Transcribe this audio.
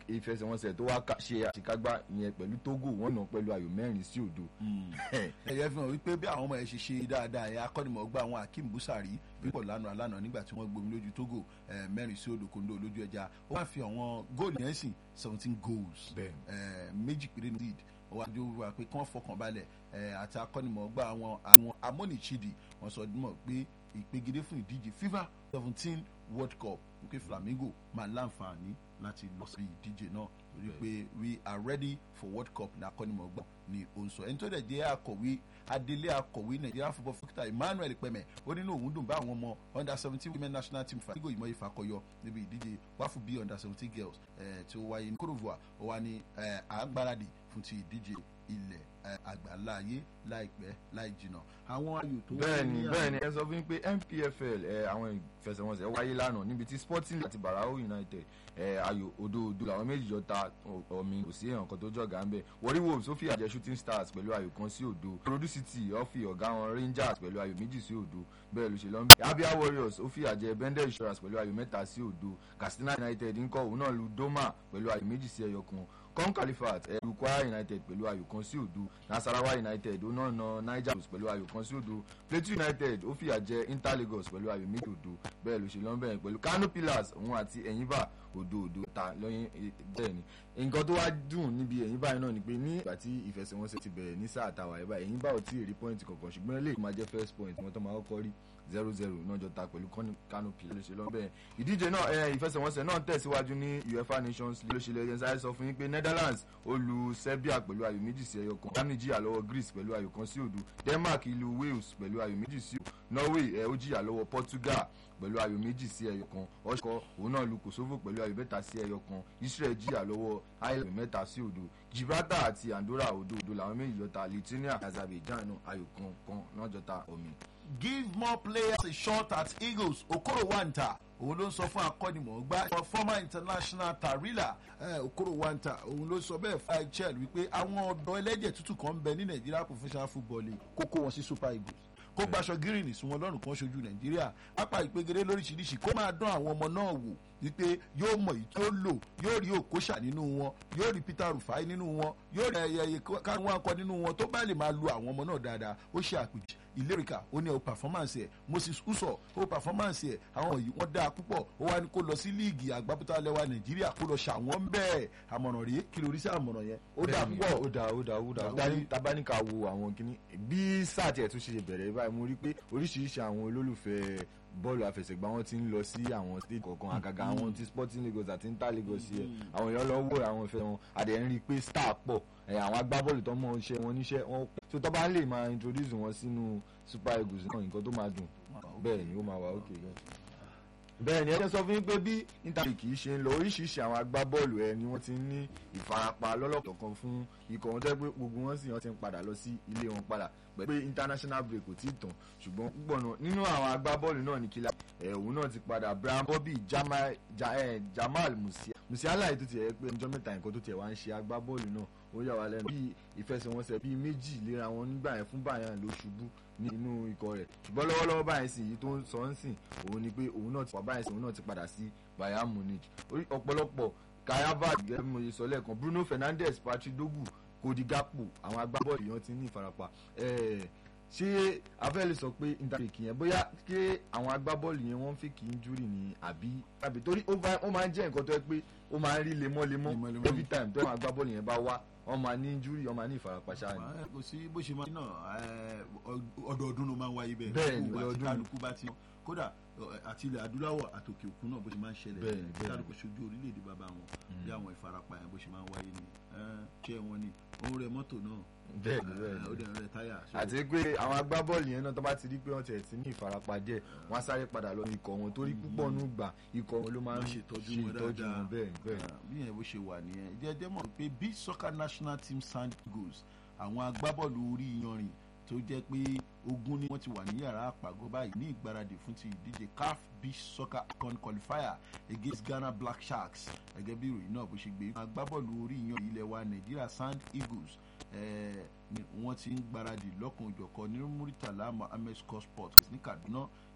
ìfẹsẹ̀wọnsẹ̀ tó wá ṣe àṣekágbá yẹn pẹ̀lú Togo wọ́n nà pẹ̀lú ayò mẹ́rin sí òdo. ẹ̀yẹ́ fi hàn wípé bí àwọn ọmọ ẹ̀ ṣe ṣe dáadáa ẹ̀ akọ́nimọ̀ọ́gbà àwọn Akeem Busari pípọ̀ lánàá lánàá nígbà tí wọ́n gbomi lójú Togo mẹ́rin sí òdo kòńdó lójú ẹja ó wá fi àwọn góòlù yẹn sìn seventeen goals méjì péré ní lead ó wá jó wá pé kí wọ́n fọkàn balẹ̀ àti akọ́nimọ̀ọ́gbà àwọn àwọn amónìchidi wọ́n sọ mọ̀ pé ìpegedé fún ìdíje FIFA seventeen World Cup wípé Flamingo máa láǹfààní láti lọ sí ìdíje náà torí pé we are ready for World Cup ní akọ́nimọ̀ọ́gbà ni ó ń sọ ẹni tó dẹ̀ jẹ́ akọ̀wé adelé akọ̀wé Nigeria football fúkítà Emmanuel Pẹ̀mẹ̀ ó nínú òun dùn bá àwọn ọmọ under seventeen women national team Flamingo ìmọ̀ ìfàkọyọ níbi ìdíje wáfù bí under seventeen girls tí ó wáyé ní Cote d'Ivoire ó wá ní àgbáradì fún ti ìdíje ilẹ̀ àgbáláyé láìpẹ́ láì jìnnà àwọn ayò tó wáyé ní àwọn. bẹ́ẹ̀ni ẹ sọ fún mi pé NPFL àwọn ìfẹsẹ̀wọnsẹ̀ wáyé lánàá níbi tí Sporting àti Barao United ayò òdòdó làwọn méjì jọ ta omi kò sí èèyàn kan tó jọ̀gá ń bẹ̀ Warri Wolves ó fi àjẹ Shooting Stars pẹ̀lú ayò kan sí òdo Rodu City ó fi ọ̀gá wọn Rangers pẹ̀lú ayò méjì sí òdo bẹ́ẹ̀ ló ṣe lọ́nbẹ̀ Abia Warriors ó fi àjẹ Bendel Insurance pẹ̀lú ayò mẹ́ta sí òdo Katsina United ńkọ́ òun náà lu Doma pẹ̀lú ayò méjì sí ẹyọ kan com califat ẹrù Kwara United pẹ̀lú ayò kan sí òdo Nasarawa United ó náà na Niger Blues pẹ̀lú ayò kan sí òdo Plateau United ó fìyà jẹ Inter Lagos pẹ̀lú ayò méjì òdo bẹ́ẹ̀ ló ṣe lọ́nbẹ̀ pẹ̀lú Kano Pillars òun àti Enyimba òdo òdo ta lọ́yìn bẹ́ẹ̀ ni nǹkan tó wá dùn níbi Enyimba yìí náà ni pé ní ìgbà tí ìfẹsẹ̀wọnsẹ̀ ti bẹ̀rẹ̀ ní sáà tàwa ẹ̀ báyìí Enyimba ò tí ì rí pọ́ìntì kankan ṣùgbọ́n eléyìí máa jẹ́ first point wọn tó máa kọ́kọ́ rí zero zero náà jọ ta pẹ̀lú Kano Pillars ló ṣe lọ́nbẹ̀ ìdíje náà ẹ ìfẹsẹ̀wọnsẹ̀ náà tẹ̀síwájú ní UEFA Nations League ló ṣe lẹ́yìn sáré sọ fún yín pé Netherlands ó lu Serbia pẹ̀lú ayò méjì sí ẹyọ kan Germany jìyà lọ́wọ́ Greece pẹ̀lú ayò kan sí òdo Denmark ìlú Wales pẹ̀lú ayò méjì sí òdo Norway ẹ̀ ó jìyà lọ́wọ́ Portugal pẹ̀lú ayò méjì sí ẹyọ kan ọ̀ṣọ́ òun náà lu Kosovo pẹ̀lú ayò mẹ́ta sí ẹyọ kan Israel jìyà lọ́wọ́ Ireland mẹ́ta sí òdo Gibraltar àti Andorra òdo òdo làwọn méjì jọta Lithuania Azerbaijan ayò kan kan náà jọta omi. give more players a shot at Eagles Okoro Wanta òun ló ń sọ fún akọ́nimọ̀ọ́gbá former international tarila Okoro Wanta òun ló sọ bẹ́ẹ̀ fún IHL wípé àwọn ọ̀dọ́ ẹlẹ́jẹ̀ tútù kan ń bẹ ní Nigeria professional football league kókó wọn sí Super Eagles kó gbaṣọ gírìnì sí wọn lọ́rùn kan ṣojú Nàìjíríà pápá ìpegere lóríṣiríṣi kó máa dán àwọn ọmọ náà wò wípé yóò mọ èyí tó lò yóò rí Okocha nínú wọn yóò rí Peter Rufai nínú wọn yóò rí ẹyẹ káwọn akọ nínú wọn tó bá lè máa lu àwọn ọmọ náà dáadáa ó ṣe àpèjì ìlérìkà ó ní o performance ẹ Moses Uso o performance ẹ àwọn yìí wọ́n dáa púpọ̀ ó wá ní kó lọ sí líìgì àgbábútà lẹwa Nàìjíríà kó lọ ṣàwọn bẹ́ẹ̀ àmọ̀ràn rèé kí lórí sí àmọ̀ràn yẹn ó dáa púpọ̀ ó dáa ó dáa ó dáa tabaníkà wo àwọn kìíní bí sáà tiẹ̀ tún ṣe bẹ̀rẹ̀ báyìí mo rí pé oríṣiríṣi àwọn olólùfẹ́ bọ́ọ̀lù àfẹsẹ̀gbá wọn ti ń lọ sí àwọn state kọ̀ọ̀kan àgàgà àwọn ti Sporting Lagos àti Inter Lagos yẹ àwọn èèyàn lọ wò àwọn ìfẹ́ wọn àdé ń rí i pé star pọ̀ àwọn agbábọ́ọ̀lù tó mọ̀ iṣẹ́ wọn níṣẹ́ wọn pọ̀ tó tọ́ bá lè máa introduce wọn sínú Super Eagles náà nǹkan tó máa dùn bẹ́ẹ̀ ni ó máa wà ókè gan bẹ́ẹ̀ ni ẹ jẹ́ sọ fún yín pé bí Inter kì í ṣe ń lọ oríṣiríṣi àwọn agbábọ́ọ̀lù ẹ ni wọ́n ti ń ní ìfarapa lọ́lọ́kọ̀ kan fún ikọ̀ wọn tẹ́ pé gbogbo wọn sì wọ́n ti ń padà lọ sí ilé wọn padà pé international break kò tí ì tàn ṣùgbọ́n púpọ̀ náà nínú àwọn agbábọ́ọ̀lù náà ní kílá ẹ̀ òun náà ti padà Brian Bobby Jamal, Jamal Musiala Musiala yìí tó ti ẹ̀ pé ọjọ́ mẹ́ta nǹkan tó tiẹ̀ wá ń ṣe agbábọ́ọ̀lù náà ó yà wá lẹ́nu bí ìfẹsẹ̀wọnsẹ̀ bíi méjì léra wọn nígbà yẹn fún Bayern ló ṣubú nínú ikọ̀ rẹ̀ ṣùgbọ́n lọ́wọ́lọ́wọ́ báyìí sì yìí tó ń sọ ń sìn òun ni pé òun náà ti wà báyìí sì òun náà ti padà sí Bayern Munich ọ̀pọ̀lọpọ̀ kayava gẹ́gẹ́ bí mo ṣe sọ lẹ́ẹ̀kan Bruno Fernandes Patrick Dogu Cody Gakpo àwọn agbábọ́ọ̀lù yẹn ti ní ìfarapa ṣé afẹ́ lè sọ pé interfake yẹn bóyá kí àwọn agbábọ́ọ̀lù yẹn wọ́n fi kì í júrì ní àbí àbí torí ó máa ń jẹ́ nǹkan tó yẹ pé ó máa ń rí lemọ́lemọ́ every time tó àwọn agbábọ́ọ̀lù yẹn bá wá wọ́n máa ní injury wọ́n máa ní ìfarapa ṣáà ni. kò sí bó ṣe máa ń náà ọdọọdún ló máa ń wáyé bẹ́ẹ̀ bẹ́ẹ̀ ni ọdún kálukú bá ti kódà àti ilẹ̀ adúláwọ̀ àtòkè òkun náà bó ṣe máa ń ṣẹlẹ̀ bẹ́ẹ̀ ni bẹ́ẹ̀ kálukú ṣojú orílẹ̀-èdè bàbá wọn bí àwọn ìfarapa yẹn bó ṣe máa ń wáyé ni ṣé wọn ni òun rẹ mọ́tò náà bẹ́ẹ̀ ni bẹ́ẹ̀ ó dẹ̀ rẹ táyà. àti pé àwọn agbábọ́ọ̀lù yẹn náà tó bá ti rí pé wọ́n ti ẹ̀ ti ní ìfarapa díẹ̀ wọ́n á sáré padà lọ ikọ̀ wọn torí púpọ̀ nù gbà ikọ̀ wọn ló máa ń ṣe ìtọ́jú wọn bẹ́ẹ̀ bẹ́ẹ̀. bí yẹn bó ṣe wà nìyẹn jẹ́jẹ́ mọ̀ pé beach soccer national team Sand Eagles àwọn agbábọ́ọ̀lù orí iyanrìn tó jẹ́ pé ogún ni wọ́n ti wà ní yàrá àpàgọ́ báyìí ní ìgbáradì fún ti ìdíje CAF beach soccer con qualifier against Ghana Black Sharks gẹ́gẹ́ bí ìròyìn náà bó ṣe gbé agbábọ́ọ̀lù orí iyanrìn ilẹ̀ wa Nàìjíríà Sand Eagles ni wọ́n ti ń gbáradì lọ́kàn òjọ̀kan ní Muritala Mohammed Scott Sport ní Kaduna